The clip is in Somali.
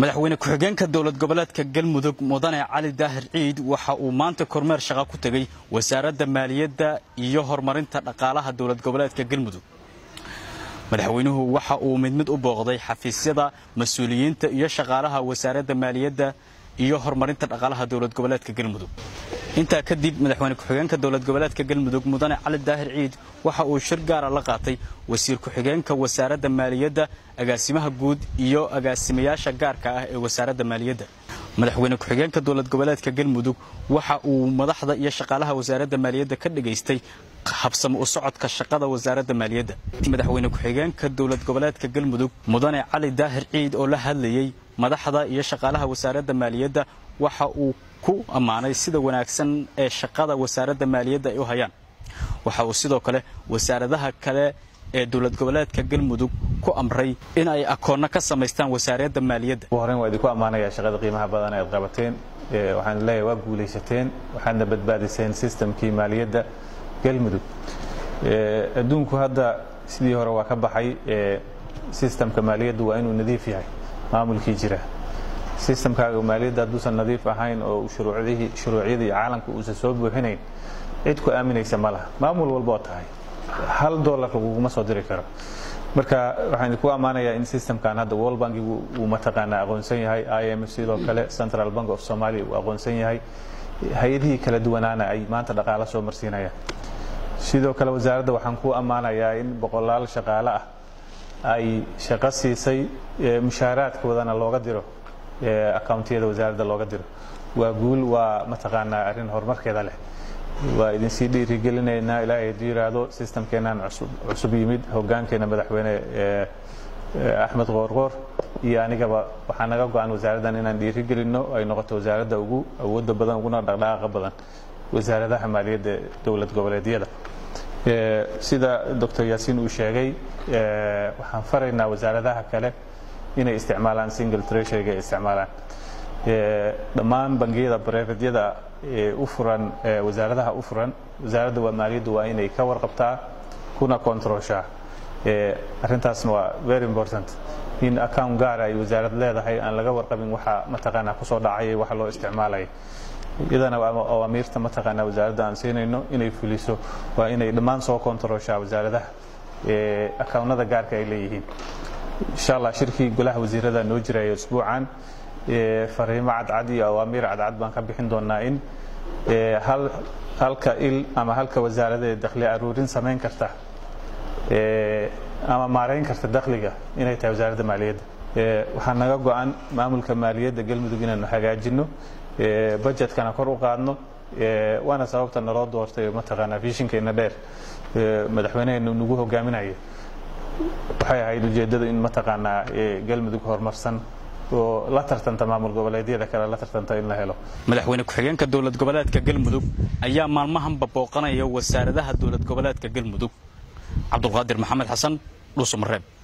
madaxweyne ku-xigeenka dowlad goboleedka galmudug mudane cali daahir ciid waxa uu maanta kormeer shaqa ku tegey wasaaradda maaliyadda iyo horumarinta dhaqaalaha dowlad goboleedka galmudug madaxweynuhu waxa uu mid mid u booqday xafiisyada mas-uuliyiinta iyo shaqaalaha wasaaradda maaliyadda iyo horumarinta dhaqaalaha dowlad goboleedka galmudug intaa kadib madaxweyne ku-xigeenka dowlad goboleedka galmudug mudane cali daahir ciid waxa uu shir gaara la qaatay wasiir ku-xigeenka wasaaradda maaliyadda agaasimaha guud iyo agaasimayaasha gaarka ah ee wasaaradda maaliyadda madaxweyne ku-xigeenka dowlad goboleedka galmudug waxa uu madaxda iyo shaqaalaha wasaaradda maaliyadda ka dhigaystay habsamo u socodka shaqada wasaaradda maaliyadda madaxweyne ku-xigeenka dowlad goboleedka galmudug mudane cali daahir ciid oo la hadlayey madaxda iyo shaqaalaha wasaaradda maaliyadda waxa uu ku ammaanay sida wanaagsan ee shaqada wasaaradda maaliyadda ay u hayaan waxa uu sidoo kale wasaaradaha kale ee dowlad goboleedka galmudug ku amray in ay akoonno ka samaystaan wasaaradda maaliyadda ugu horreyn waa idinku ammaanayaa shaqada qiimaha badan aad qabateen waxaan leeyahay waa guulaysateen waxaadna badbaadiseen sistamkii maaliyadda galmudug adduunku hadda sidii hore waa ka baxay sistamka maaliyaddu waa inuu nadiif yahay maamulkii jira sistamkaaga maaliyadda hadduusan nadiif ahayn oo shuruucyadii caalamka uusan soo buuxinayn cid ku aaminaysa ma laha maamul walba oo tahay hal dollar laguguma soo diri karo marka waxaan idinku ammaanayaa in systemkan hadda world bankigu uu mataqaanaa aqoonsan yahay i m f sidoo kale central bank of somalia uu aqoonsan yahay hay-adihii kala duwanaana ay maanta dhaqaalo soo marsiinayaan sidoo kale wasaaradda waxaan ku ammaanayaa in boqolaal shaqaale ah ay shaqo siisay mushaaraadkoodana looga diro accountiyada wasaaradda looga diro waa guul waa mataqaanaa arrin horumarkeeda leh waa idinsii dhiirigelinaynaa ilaahay hadduu yidhaahdo sistamkeennan cusub yimid hoggaankeena madaxweyne axmed qoorqoor iyo anigaba waxaa naga go-an wasaaraddan inaan dhiirigelinno ay noqoto wasaaradda ugu awoodda badan uguna dhaqdhaqaaqa badan wasaaradaha maaliyadda dowlad goboleedyada sida doctor yaasiin uu sheegay waxaan faraynaa wasaaradaha kale inay isticmaalaan single treasuryga ay isticmaalaan dhammaan bangiyada bareeradyada u furan wasaaradaha u furan wasaaradda waa maaliyaddu waa inay ka warqabtaa kuna controlshaa arrintaasna waa very important in account gaara ay wasaarad leedahay aan laga warqabin waxa mataqaanaa kusoo dhacaya waxa loo isticmaalaya iyadana awaamiirta mataqaanaa wasaaradda aan siinayno inay fuliso waa inay dhammaan soo controlshaa wasaaradaha accountnada gaarka ay leeyihiin insha allah shirkii golaha wasiirada noo jiraya usbuucan fariimo cadcad iyo awaamiir cadcad baan ka bixin doonaa in halka il ama halka wasaaradee dakhli aruurin samayn karta ama maarayn karta dakhliga inay tahay wasaaradda maaliyadda waxaa naga go-an maamulka maaliyadda galmudug inaanu hagaajinno budgetkana kor u qaadno waana sababta naloo doortay mataqaanaa fishinkeena dheer madaxweyneheenu nagu hogaaminaya waxay ahayd ujeeddada in mataqaanaa galmudug horumarsan oo la tartanta maamul goboleedyada kale la tartanta in la helo madaxweyne ku-xigeenka dowlad goboleedka galmudug ayaa maalmahanba booqanaya wasaaradaha dowlad goboleedka galmudug cabdulqaadir maxamed xasan dhuusamareeb